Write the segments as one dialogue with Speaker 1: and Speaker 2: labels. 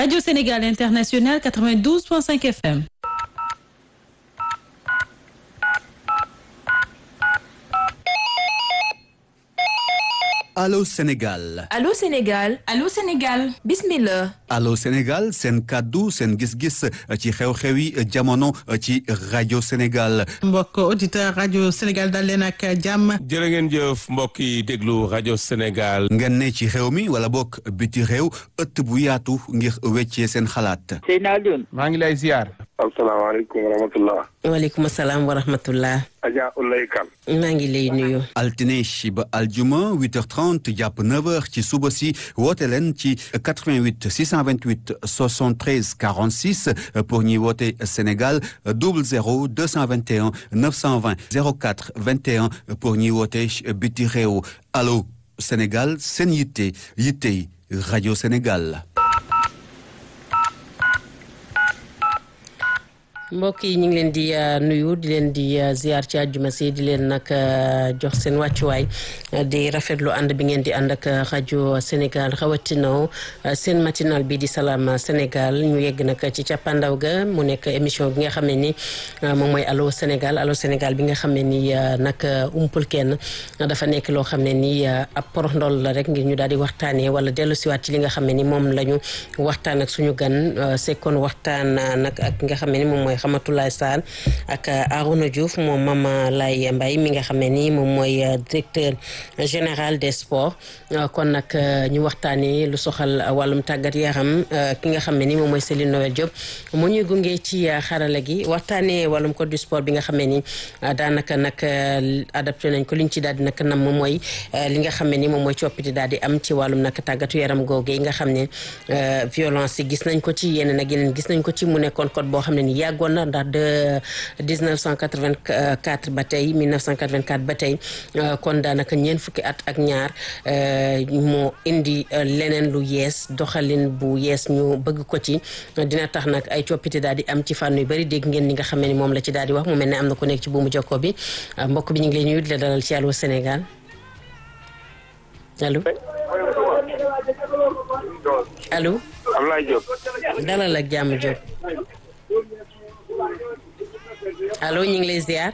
Speaker 1: Radio Sénégal International 92.5 FM.
Speaker 2: Allô Sénégal
Speaker 3: Allô Sénégal
Speaker 4: Allô Sénégal
Speaker 3: bismillah
Speaker 2: Allô Sénégal seen kàddu seen gis-gis ci xew-xew yi jamono ci rajo Sénégal
Speaker 5: mbokk auditeur rajo Sénégal dal leen ak jàmm
Speaker 6: jërë ngeen jëf mbokk yi déglu rajo Sénégal
Speaker 2: ngeen ne ci xew mi wala bokk biti réew ëtt bu yaatu ngir weccee seen xalaat
Speaker 7: Seydina Alioune
Speaker 6: maa ngi lay ziar
Speaker 8: asalaamaaleykum wa rahmatullah
Speaker 9: waaleykum salaam wa rahmatullah
Speaker 8: Adja Ulay Kan
Speaker 9: maa ngi lay nuyu
Speaker 2: altine ba aljuma 8h30 jàpp 9h ci suba si woote leen ci 88 628 73 46 pour ñuy woote Sénégal 00 221 920 04 21 pour ñuy woote biti réew allo Sénégal seen yitte yittey rajo Sénégal.
Speaker 9: mbokk yi ñu ngi leen di nuyu di leen di ziar ci àjjuma si di leen nag jox seen wàccuwaay di rafetlu ànd bi ngeen di ànd ak rajo Sénégal rawatina seen matinal bi di salaam Sénégal ñu yegg nag ci cappaandaw ga mu nekk émission bi nga xam ne ni moom mooy allo Sénégal allo Sénégal bi nga xam ne ni nag umpul kenn dafa nekk loo xam ne ni ab porox ndol la rek ngir ñu daal di waxtaanee wala dellu siwaat ci li nga xam ne ni moom la ñu waxtaan ak suñu gan sekkoon waxtaan nag ak nga xam ne ni moom mooy Ramatoulaye Sall ak Arouna Diouf moom Mama Laye Mbaye mi nga xam ne ni moom mooy directeur général des sports kon nag ñu waxtaanee lu soxal wàllum tàggat yaram ki nga xam ne ni moom mooy Céline Noël Diop mu ñuy gunge ci xarala gi waxtaanee wàllum code du sport bi nga xam ne ni daanaka nag adapté nañ ko liñ ci daal di nag nam moom mooy li nga xam ne ni moom mooy coppite daal di am ci wàllum nag tàggatu yaram googu yi nga xam ne violence yi gis nañ ko ci yeneen ak yeneen gis nañ ko ci mu nekkoon code boo xam ne ni yàggoon na ndax de 1984 ba tey 1984 ba tey kon daanaka ñeent fukki at ak ñaar moo indi leneen lu yees doxalin bu yees ñu bëgg ko ci dina tax nag ay coppite daal di am ci fànn yu bëri dégg ngeen ni nga xam ne ni moom la ci daal di wax mu mel ne am na ko nekk ci buumu jokko bi mbokk bi ñu ngi lay nuyu di la dalal ci Allô Sénégal allo allo
Speaker 8: Ablaye Diop
Speaker 9: dalal ak jàmm Diop allo ñu ngi lay ziar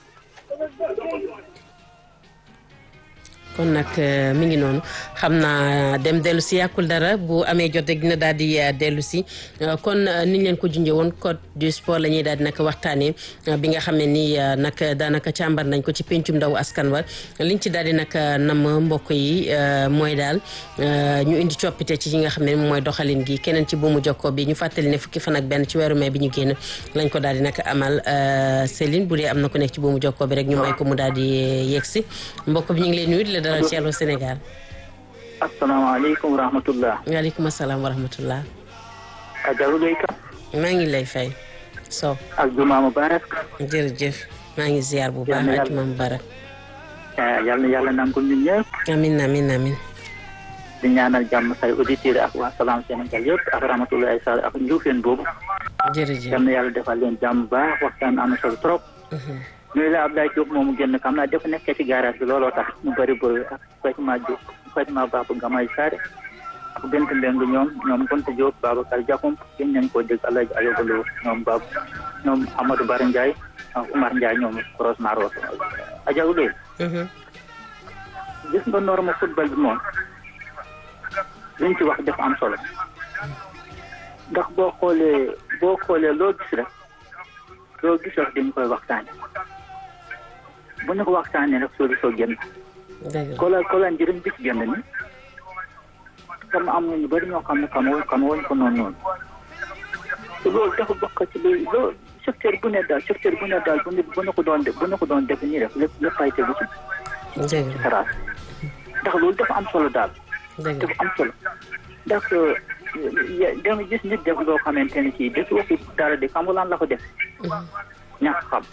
Speaker 9: kon nag mi ngi noonu xam naa dem dellu si yàkkul dara bu amee jot rek dina daal di dellu si kon niñ leen ko junjee woon code du sport la ñuy daal di nag waxtaanee bi nga xam ne nii nag daanaka càmbar nañ ko ci pencum ndaw askan wa liñ ci daal di nag nam mbokk yi mooy daal ñu indi coppite ci yi nga xam ne mooy doxalin gi keneen ci buumu jokkoo bi ñu fàttali ne fukki fan ak benn ci weeru mai bi ñu génn lañ ko daal di nag amal Céline bu dee am na ko nekk ci buumu jokkoo bi rek ñu may ko mu daal di yegg si mbokk bi ñu ngi lay nuyu di la dalal ci Allô Sénégal.
Speaker 7: asalaamaaleykum wa rahmatullah.
Speaker 9: waaleykum salaam wa rahmatullah.
Speaker 7: Adja Ulay Kan.
Speaker 9: maa ngi lay fay. Sow.
Speaker 7: ak Juma Mubarak.
Speaker 9: jërëjëf maa ngi ziar bu baax ak Juma Mubarak.
Speaker 7: yal na yàlla nangul ñun ñëpp.
Speaker 9: amin amin amin
Speaker 7: di ñaanal jàmm say auditeurs ak waa Salam Sénégal yëpp ak Ramatoulaye Sall ak Ndioufène boobu.
Speaker 9: jërëjëf
Speaker 7: yal na yàlla defal leen jàmm baax waxtaan am na solo trop. nuyu la Abdoulaye Diop moomu génn xam naa dafa nekkee ci garage bi looloo tax mu bëri bëri ak Fatima Diop Fatima Baba Gamay Sare ak Bent Mbeng ñoom ñoom Gonta Diop Babacar Diakom gën nañ koo dégg Alaaji Ayobalo ñoom Bab ñoom Amadou Bara Ndiaye ak Oumar Ndiaye ñoom Koros Maro Adja Ulay gis nga norme football bi moom liñ ci wax dafa am solo ndax boo xoolee boo xoolee loo gis rek loo gis rek dañ koy waxtaane bu ñu ko waxtaanee rek solution génn kola kola njëriñ bi ci génn ni comme am na ñu bëri ñoo xam ne xam woon xam woon ko noonu noonu te loolu dafa bokk ci lu loolu secteur bu ne daal secteur bu ne daal bu ne bu ne ko doon bu ne ko doon def nii rek lépp lépp ay tegu ci xaraat ndax loolu dafa am solo daal dafa am solo ndax da nga gis nit def loo xamante ne ci def waxu dara de xam nga lan la ko def ñàkk xam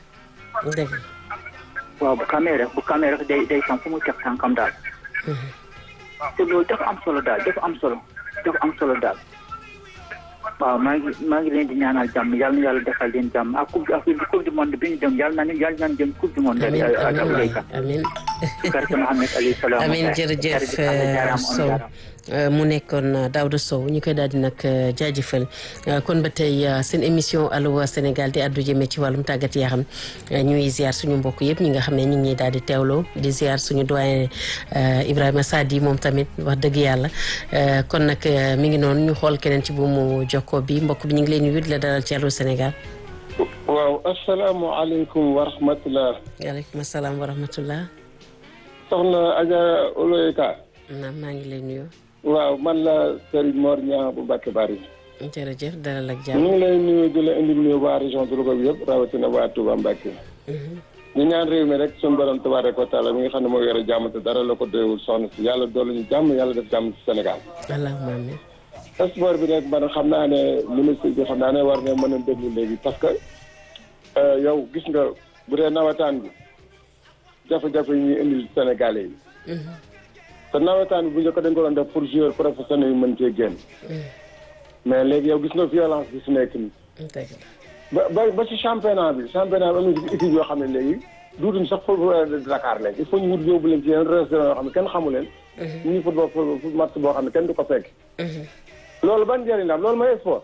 Speaker 7: waaw bu xamee rek bu xamee rek day day xam fu mu teg tànkam daal te loolu dafa am solo daal dafa am solo dafa am solo daal waaw maa ngi maa ngi leen di ñaanal jàmm yàlla na yàlla defal leen jàmm ak coupe ak coupe du monde bi ñu dem yàlla na ñu yàlla nañ jëm coupe du monde.
Speaker 9: amiin amiin
Speaker 7: barke Mohamed Ali salaam
Speaker 9: amiin jërëjëf Sow mu nekkoon Daouda Sow ñu koy daal di nag jaajëfal kon ba tey seen émission Allô Sénégal di addu jëmee ci wàllum tàggat yaram ñuy ziar suñu mbokk yëpp ñi nga xam ne ñu ngi daal di teewloo di ziar suñu doyen Ibrahima Sadi moom tamit wax dëgg yàlla kon nag mi ngi noonu ñu xool keneen ci buumu jokko bi mbokk bi ñu ngi leen di wut la dalal ci Allô Sénégal.
Speaker 3: waaw asalaamaaleykum wa rahmatulah.
Speaker 9: waaleykum salaam wa rahmatulah.
Speaker 3: soxna Adja Oloyeka.
Speaker 9: naam maa ngi lay nuyu.
Speaker 3: waaw man la Serigne Mor Niang bu Mbacke Bari.
Speaker 9: jërëjëf dalal ak
Speaker 3: ñu
Speaker 9: jàmm.
Speaker 3: ngi lay nuyu di la indi nuyu waa région de Louga bi yëpp rawatina waa Touba Mbacke. ñu ñaan réew mi rek suñu borom tabaaraka wa taala mi nga xam ne moo yore jàmm te dara la ko doyul soxna si yàlla doolu ñu jàmm yàlla def jàmm ci Sénégal.
Speaker 9: allahumma amiin.
Speaker 3: sport bi nag man xam naa ne ministre bi xam naa ne war na mën a déglu léegi parce que yow gis nga bu dee nawetaan bi jafe-jafe yi ñuy indil Sénégalais yi. te nawetaan bi bu njëkk dañ ko doon def pour joueur professionnel yi mën cee génn. mais léegi yow gis nga violence bi su nekk nii.
Speaker 9: dëgg
Speaker 3: ba ba ba ci championnat bi championnat bi am na équipe yoo xam ne léegi duutuñ sax football de Dakar léegi il faut ñu wut yóbbu leen ci yeneen restaurant yoo xam ne kenn xamu leen. ñu ngi football pour match boo xam ne kenn du ko fekk. loolu ban njëriñ la am loolu mooy sport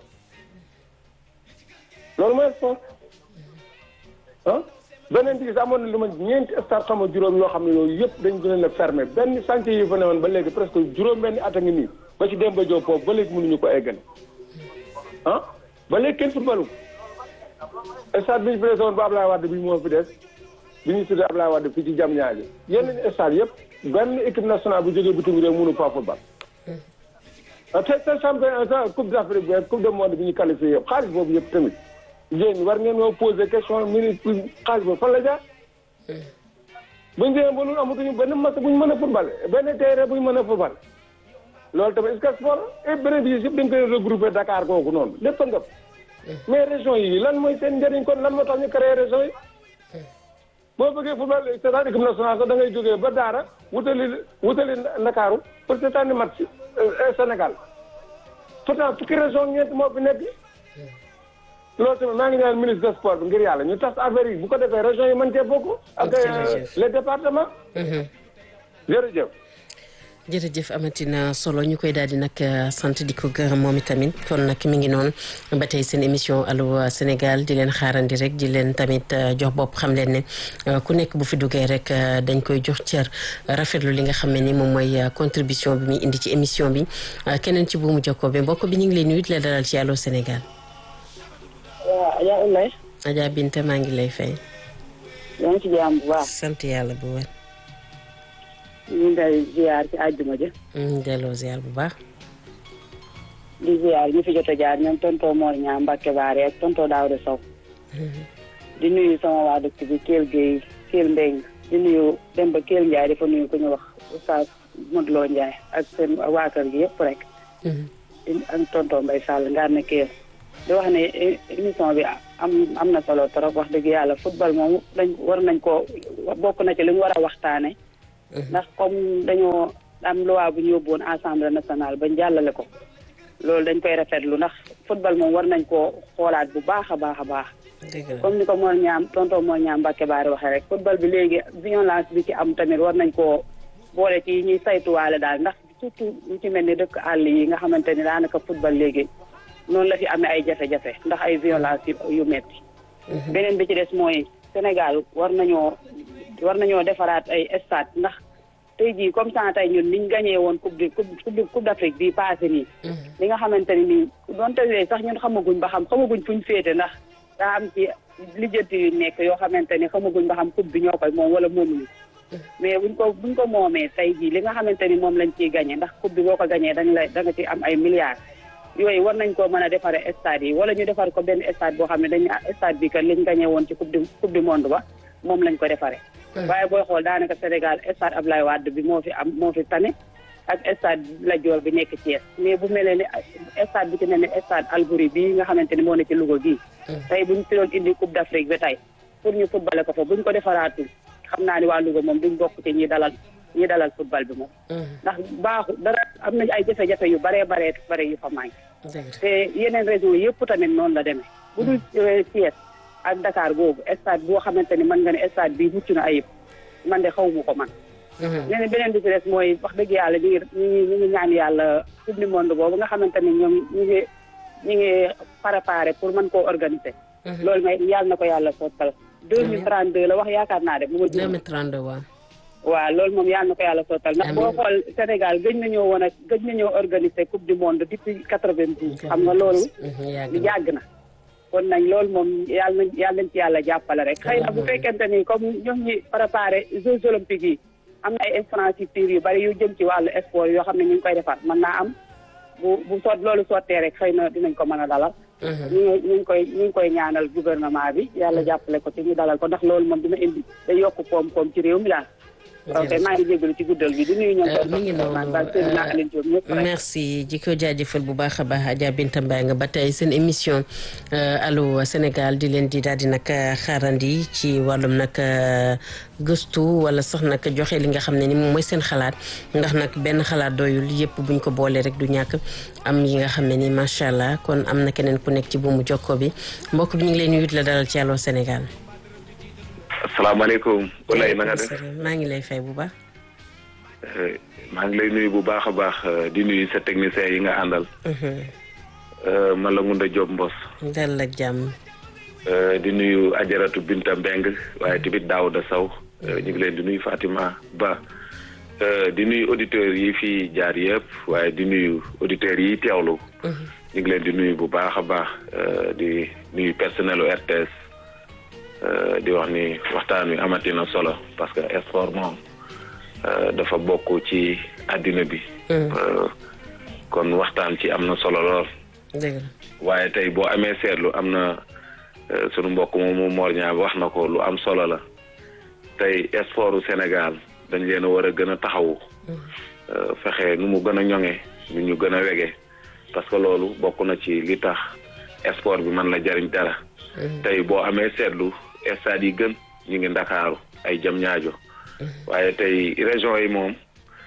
Speaker 3: loolu mooy sport ah beneen bi gis amoon na lu ma ñeenti stade xam nga juróom yoo xam ne yooyu yëpp dañ gën leen a fermé benn chantier yi fa ne woon ba léegi presque juróom benn at a ngi nii ba ci Demba Diop foofu ba léegi mënuñu ko eggal ah ba léegi kenn footballu stade bi ñu fi des woon ba Ablaye Wade bi moo fi des bi ñu tuddee Ablaye Wade fii ci jam ñaaji yenn stade yëpp benn équipe nationale bu jógee bitim réew mënu fa football te te champion te coupe d'Afrique bi coupe du monde bi ñu qualifié yëpp xaalis boobu yëpp tamit yéen war ngeen moo poser question ministre xaalis boobu fan la jaar buñ demee ba ñun amatuñu benn match buñ mën a football benn terrain buñ mën a football loolu tamit est-ce que sport et beneen bi yëpp dañ koy regrouper Dakar kooku noonu lépp a ngëp mais région yi lan mooy seen njëriñ kon lan moo tax ñu créé région yi boo bëggee football seetaan équipe nationale sax da ngay jógee ba Daara wutali wutali Ndakaaru pour seetaan match Sénégal pourtant fukki région ñeent moo fi nekk loolu tamit maa ngi ñaan ministre des sports bi ngir yàlla ñu tas affaire yi bu ko defee région yi mën cee bokk ak les départements jërëjëf
Speaker 9: jërëjëf amatina solo ñu koy daal di nag sant di ko gërëm moom itamit kon nag mi ngi noonu ba tey seen émission Allô Sénégal di leen xaarandi rek di leen tamit jox bopp xam leen ne ku nekk bu fi duggee rek dañ koy jox cër rafetlu li nga xam ne ni moom mooy contribution bi muy indi ci émission bi keneen ci buumu jokkoo bi mbokk bi ñu ngi lay nuyu di la dalal ci Allô Sénégal.
Speaker 4: waaw Adja Oulaye.
Speaker 9: Adja Binta maa ngi lay fay.
Speaker 4: yaa ngi ci jàmm bu baax.
Speaker 9: sant yàlla bu wér.
Speaker 4: ñu ngi lay ziar ci àjjuma ji.
Speaker 9: ñu delloo ziar bu baax.
Speaker 4: di ziar ñu fi jot a jaar ñoom tonton Mor Niang Mbacke Baare ak tonton Daouda Sow. di nuyu sama waa dëkk bi Kell Guèye Kell Mbeng di nuyu Demba Kell Ndiaye dafa nuyu ku ñu wax Oustaz Modou Lo Ndiaye ak seen waa kër gi yëpp rek. di ak tonton Mbaye Sall ngaar na Kell. di wax ne émission bi am am na solo trop wax dëgg yàlla football moom dañ war nañ koo bokk na ci li ñu war a waxtaane ndax comme dañoo am loi bu ñu yóbbuwoon assemblée nationale bañ jàllale ko loolu dañ koy rafetlu ndax football moom war nañ koo xoolaat bu baax a baax a baax comme ni ko Mor Ñaam tonton Mor Ñaam Mbacke Baari waxee rek football bi léegi violence bi ci am tamit war nañ koo boole ci ñuy saytuwaale daal ndax surtout ñu ci mel ni dëkk àll yi nga xamante ni daanaka football léegi noonu la fi amee ay jafe-jafe ndax ay violence yu metti beneen bi ci des mooy Sénégal war nañoo war nañoo defaraat ay stade ndax tey jii comme ça tey ñun niñ gañee woon coupe du coupe coupe d'Afrique bii passé nii li nga xamante ni nii doonte yooyu sax ñun xamaguñ ba xam xamaguñ fuñ féete ndax daa am ci lijjanti yu nekk yoo xamante ni xamaguñ ba xam coupe bi ñoo koy moom wala moomuñu mais buñ ko buñ ko moomee tey jii li nga xamante ni moom lañ ciy gañee ndax coupe bi boo ko gañee dañ lay da nga ci am ay milliards yooyu war nañ koo mën a defaree stade yi wala ñu defar ko benn stade boo xam ne dañ stade bi kat liñ gañee woon ci coupe du coupe du monde ba moom lañ ko defaree. waaye booy xool daanaka Sénégal stade Ablaye Wade bi moo fi am moo fi tane ak stade Lat Dior bi nekk Thiès mais bu mel ne stade bi ci mel ne stade Albouri bii nga xamante ni moo ne ci Louga gii. tey buñ fi doon indi coupe d'Afrique ba tey pour ñu footballé ko fa buñ ko defaraatul xam naa ni waa Louga moom duñ bokk ci ñi dalal ñi dalal football bi moom. ndax baaxu dara am nañ ay jafe-jafe yu baree baree bare yu fa manqué. te yeneen région yëpp tamit noonu la demee. bu dul Thiès ak Dakar googu stade boo xamante ni mën nga ne stade bii mucc na ayib man de xaw ma ko man nee na beneen bi ci des mooy wax dëgg yàlla ñu ngi ñu ngi ñu ngi ñaan yàlla coupe du monde boobu nga xamante ni ñoom ñu ngi ñu ngi préparé pour mën koo organiser. loolu may yàlla na ko yàlla sottal. deux mille trente deux la wax yaakaar naa de bu ma juumee.
Speaker 9: 2032 waaw.
Speaker 4: waaw loolu moom yàlla na ko yàlla sottal ndax boo xool Sénégal gëj nañoo woon a gëj nañoo organiser coupe du monde depuis quatre-vingt-douze xam nga loolu yàgg na kon nañ loolu moom yàlla nañ yàlla nañ ci yàlla jàppale rek xëy na bu fekkente ni comme ñoom ñi préparé Jeux olympiques yi am na ay infrastructures yu bari yu jëm ci wàllu sport yoo xam ne ñu ngi koy defar mën naa am bu bu sot loolu sottee rek xëy na dinañ ko mën a dalal ñu ngi ñu ngi koy ñu ngi koy ñaanal gouvernement bi yàlla jàppale ko ci ñu dalal ko ndax loolu moom dina indi day yokk koom-koom ci réew mi daal ok maa ngi jégalu ci guddal bi di nuyu ñoom.
Speaker 9: mi ngi noonu merci ji ko jaajëfal bu baax a baax Adja Binta Mbaye nga ba tey seen émission allo Sénégal di leen di daal di nag xaarandi ci wàllum nag gëstu wala sax nag joxe li nga xam ne ni moom mooy seen xalaat ndax nag benn xalaat doyul yëpp buñ ko boolee rek du ñàkk am yi nga xam ne ni macha allah kon am na keneen ku nekk ci buumu jokko bi mbokk bi ñu ngi leen nuyu la dalal ci allo Sénégal.
Speaker 8: asalaamaaleykum. Oulaye na nga def
Speaker 9: maa ngi lay fay bu baax.
Speaker 8: maa ngi lay nuyu bu baax a baax di nuyu sa technicien yi nga àndal. man la Ngunda Diop Mbos.
Speaker 9: dal ak jàmm.
Speaker 8: di nuyu Ajaratu Binta Mbeng waaye tamit Daouda Sow ñu ngi leen di nuyu Fatima Ba. di nuyu auditeurs yi fi jaar yëpp waaye di nuyu auditeurs yi teewlu. ñu ngi leen di nuyu bu baax a baax di nuyu personnelu RTS. di wax ni waxtaan wi amati na solo parce que sport moom dafa bokk ci àddina bi. kon waxtaan ci am na solo lool. waaye tey boo amee seetlu am na sunu mbokk moomu Mor Niang wax na ko lu am solo la tey sportu Sénégal dañ leen a war a gën a taxawu. fexe nu mu gën a ñoŋe nu ñu gën a wege parce que loolu bokk na ci li tax sport bi mën la jariñ dara. tey boo amee seetlu. stade yi gën ñu ngi ndakaaru ay jam ñaajo waaye tey région yi moom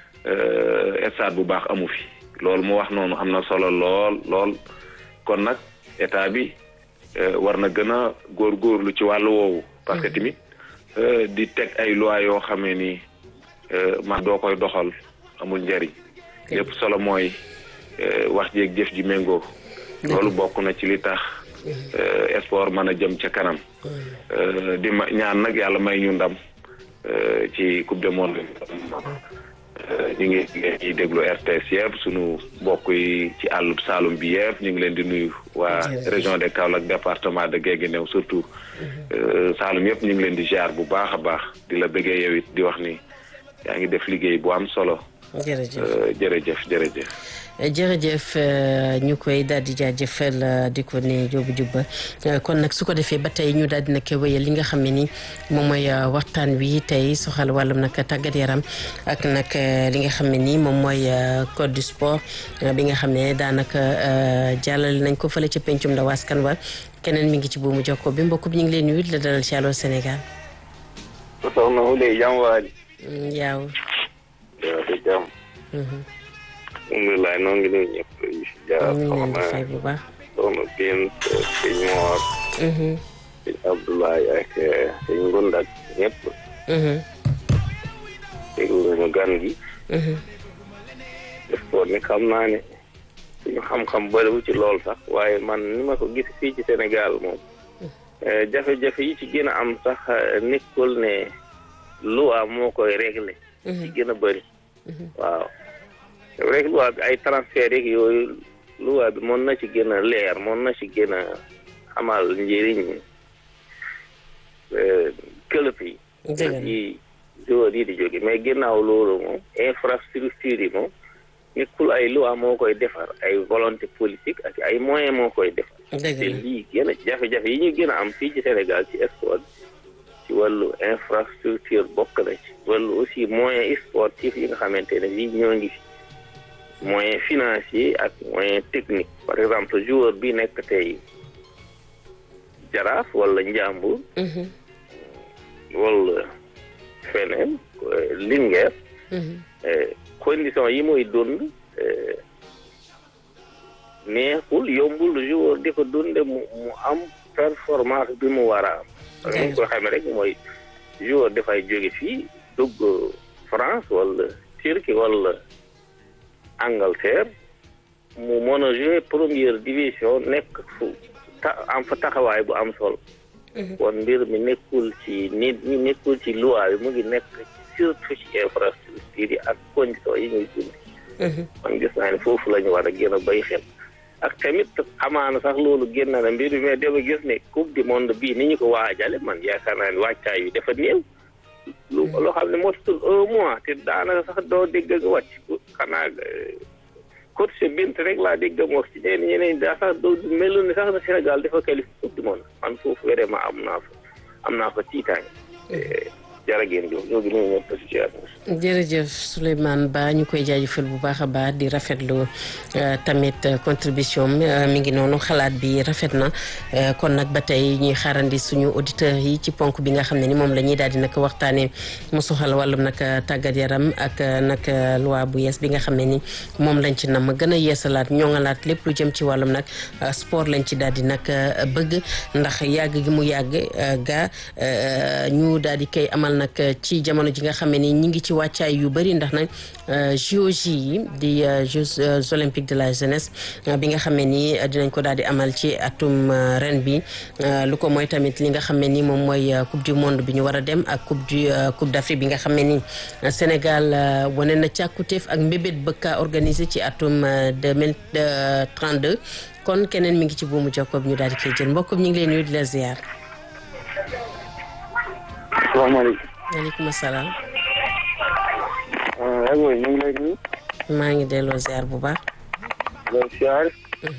Speaker 8: stade bu baax amu fi loolu mu wax noonu am na solo lool lool kon nag état bi war na gën a góorgóorlu ci wàllu woowu parce que tamit di teg ay loi yoo xamee ni man doo koy doxal amul njariñ lépp solo mooy wax jeeg jëf ji méngoo loolu bokk na ci li tax sport mën a jëm ca kanam di ma ñaan nag yàlla may ñu ndam ci coupe du monde ñu ngi ñuy déglu RTS yëpp sunu mbokk yi ci àllub Saalum bi yëpp ñu ngi leen di nuyu waa région de Kaolack département de Guinguinéo surtout Saalum yëpp ñu ngi leen di ziar bu baax a baax di la bëggee yow it di wax ni yaa ngi def liggéey bu am solo.
Speaker 9: jërëjëf
Speaker 8: jërëjëf jërëjëf.
Speaker 9: jërëjëf ñu koy daal di jaajëfal di ko ne jóobu jubba kon nag su ko defee ba tey ñu daal di nag wéyal li nga xam ne ni moom mooy waxtaan wi tey soxal wàllum nag tàggat yaram ak nag li nga xam ne ni moom mooy code du sport bi nga xam ne daanaka jàllale nañ ko fële ca pencum ndaw askan wa keneen mi ngi ci buumu jokko bi mbokk bi ñu ngi leen nuyu la dalal ci Allô Sénégal.
Speaker 10: soxna Wule jàmm waali.
Speaker 9: yaaw.
Speaker 10: yow de jàmm. alhamdulilah noo ngi nuyu ñëpp di si jaar
Speaker 9: soxna bu baax
Speaker 10: soxna Bint sëñ Moor sëñ Abdoulaye ak sëñ Ngunda ak ñëpp déglu ñu gan gi sport ni xam naa ne suñu xam-xam bëriwu ci lool sax waaye man ni ma ko gis fii ci Sénégal moom jafe-jafe yi ci gën a am sax nekkul ne loi moo koy réglé ci gën a bëri waaw rek loi bi ay transfert yeeg yooyu loi bi mën na ci gën a leer mën na ci gën a amal njëriñ këlëb yi yi joueur yi di jóge mais ginnaaw loolu moom infrastructure yi moom nekkul ay loi moo koy defar ay volonté politique ak ay moyen moo koy defar te lii gën a jafe-jafe yi ñu gën a am fii ci Sénégal ci sport ci wàllu infrastructure bokk na ci wàllu aussi moyen sportif yi nga xamante ne bii ñoo ngi fi moyen financier ak moyen technique par exemple joueur bi nekk tey jaraaf wala njàmbur wala feneen Linguère condition yi muy dund neexul yombul joueur di ko dunde mu mu am performance bi mu war a am parce que ko xamee rek mooy joueur dafay jóge fii dugg France wala Turquie wala Angleterre mu mën a jouer première division nekk fu ta am fa taxawaay bu am solo kon mbir mi nekkul ci nit ñi nekkul ci loi bi mu ngi nekk surtout ci infrastructure yi ak conditions yi ñuy dund man gis naa ne foofu la ñu war a gën a bay xel ak tamit amaana sax loolu génn na mbir mi mais dama gis ne coupe du monde bii ni ñu ko waajale man yaakaar naa ne wàccaay bi dafa néew lu loo xam ne motul un mois te daanaka sax doo dégg nga wàcc xanaa coach bint rek laa dégg mu wax ci ñeneen ñeneen daa sax doo melu ni sax na Sénégal dafa qualifié coupe du monde man foofu vraiment am naa fa am naa fa tiitaange jërëjëf ñoo ngi nuyu ñëpp situation
Speaker 9: jërëjëf Souleymane Ba ñu koy jaajëfal bu baax a baax di rafetlu tamit contribution mi ngi noonu xalaat bi rafet na kon nag ba tey ñuy xaarandi suñu auditeurs yi ci ponk bi nga xam ne ni moom la ñuy daal di nag waxtaanee mu soxal wàllum nag tàggat yaram ak nag loi bu yees bi nga xam ne ni moom lañ ci nam gën a yeesalaat ñoŋalaat lépp lu jëm ci wàllum nag sport lañ ci daal di nag bëgg ndax yàgg gi mu yàgg ga ñu daal di koy amal nag ci jamono ji nga xam ne ni ñi ngi ci wàccaay yu bëri ndax nag JOJ yi di Jeux olympiques de la jeunesse bi nga xam ne ni dinañ ko daal di amal ci atum ren bi lu ko mooy tamit li nga xam ne ni moom mooy coupe du monde bi ñu war a dem ak coupe du coupe d'Afrique bi nga xam ne ni Sénégal wane na càkkutéef ak mbébét bëkka organisé ci atum 2032 kon keneen mi ngi ci buumu jokkob ñu daal di koy jël mbokk ñu ngi leen nuyu di la ziar.
Speaker 11: salaamaaleykum.
Speaker 9: waaleykum salaam.
Speaker 11: aywa ñu ngi lay nuyu.
Speaker 9: maa ngi delloo ziar bu baax.
Speaker 11: loolu ziar.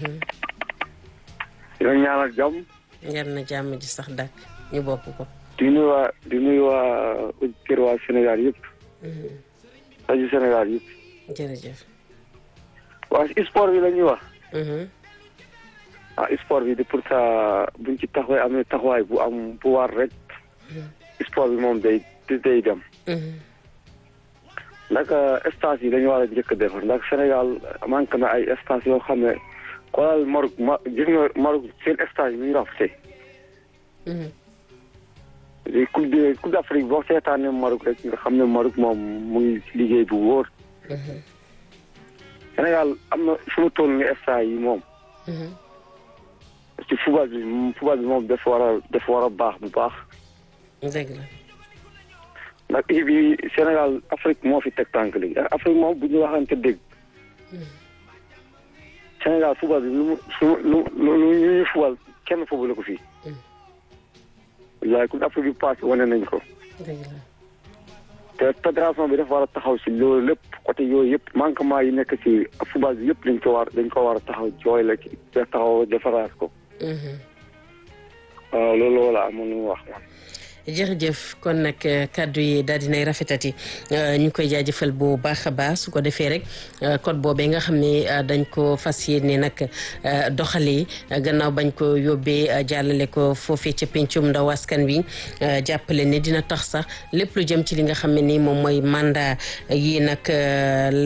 Speaker 11: di la ñaanal jàmm.
Speaker 9: yar na jàmm ji sax dàkk ñu bokk ko.
Speaker 11: di nuyu waa di nuyu waa auditeurs waa Sénégal yëpp. rajo Sénégal yëpp.
Speaker 9: jërëjëf.
Speaker 11: waa sport bi la ñuy wax. ah sport bi de pour ça buñ ci taxawee amee taxawaay bu am bu war rek. sport bi moom day day dem. ndax stage yi dañu war a njëkk a defar ndax Sénégal manqué na ay stage yoo xam ne xoolal Maroc ma gis nga Maroc seen stage yi ñu rafetee. léegi coupe de coupe d'Afrique boo seetaanee Maroc rek nga xam ne Maroc moom mu ngi liggéey bu wóor. Sénégal am na fu mu toll nii stage yi moom. ci football bi football bi moom dafa war a dafa war a baax bu baax.
Speaker 9: dëgg la.
Speaker 11: ndax équipe bi Sénégal Afrique moo fi teg tànk léegi Afrique moom bu ñu waxante dégg. Sénégal football bi lu mu lu lu lu ñuy football kenn football ko fii. waaye coupe d'Afrique bi passé wane nañ ko.
Speaker 9: dëgg la.
Speaker 11: te fédération bi dafa war a taxaw si loolu lépp côté yooyu yëpp manquement yi nekk si football bi yëpp dañ ko war dañ ko war a taxaw jooy la ci taxaw defaraat ko. waaw loolu wala amoon nu wax man.
Speaker 9: jërëjëf kon nag kàddu yi daal dinay rafetati ñu koy jaajëfal bu baax a baax su ko defee rek code boobee nga xam ne dañ ko fas yéene nag doxalee gannaaw bañ ko yóbbee jàllale ko foofee ca pencum ndaw askan wi jàppale ne dina tax sax lépp lu jëm ci li nga xam ne ni moom mooy mandat yi nag